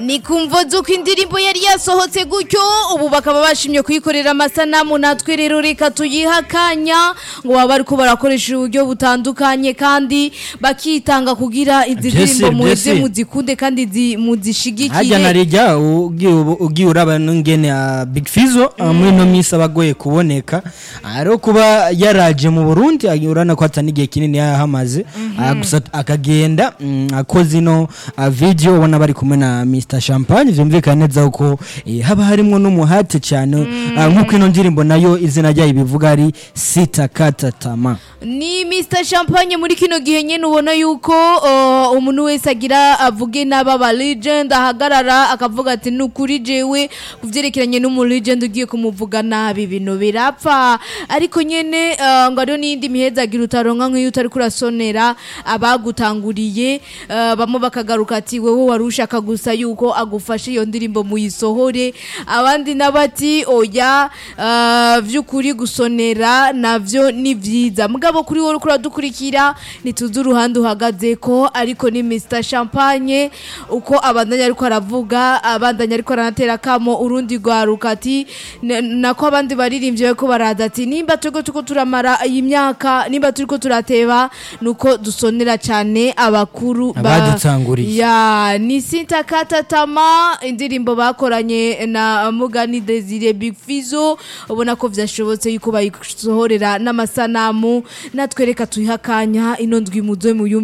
ni kumva zuko indirimbo yari yasohotse gutyo ubu bakaba bashimye kuyikorera amasanamu natwe rero reka tuyihe akanya ngo baba bariko barakoresha uburyo butandukanye kandi bakitanga kugira izi Byese, ndirimbo muheze byese. muzikunde kandi zi- harya muzishigikire narijya ugiye ugiye uraba n'ingene ya Big Fizzo uh, muri no minsi abagoye kuboneka ari kuba yaraje mu Burundi uh, urana ko atani igihe kinini yahamaze uh, gusa akagenda mm, akoze ino uh, video ubona bari kumwe na Mr Champagne vyumvikana neza ko eh, haba harimo n'umuhate cyane uh, nk'uko ino ndirimbo nayo izina ryayo bivuga ari sitakata tama ni Mr Champagne muri kino gihe nyene ubona yuko uh, umuntu wese agira avuge n'aba ba legend ahagarara akavuga ati nukuri jewe kuvyerekeranye n'umu legend ugiye kumuvuga nabi ibintu birapfa ariko nyene uh, ngo ariyo n'iyindi mihezagira utaronka nk'iyo utari kurasonera abagutanguriye uh, bamwe bakagaruka ati wewe wari ushaka gusa yuko agufashe iyo ndirimbo muyisohore abandi nabati oya uh, vy'ukuri gusonera navyo ni vyiza mugabo kuri wowe uriko uradukurikira ntituzi uruhande uhagaze ko ariko ni Mr Champagne uko abandanya ariko aravuga abandanya ariko aranatera kamo urundi rwaruka ati "N- nako abandi baririmbye bariko baraza ati nimba turiko turiko turamara iyi myaka nimba turiko turateba nuko dusonera cane abakuru ba- Abadutanguriye. ya ni sintakata tama indirimbo bakoranye na Mugani Desire Big Fizzo ubona ko vyashobotse yuko bayisohorera n'amasanamu natwereka tuyihakanya ino ndwi muzo mu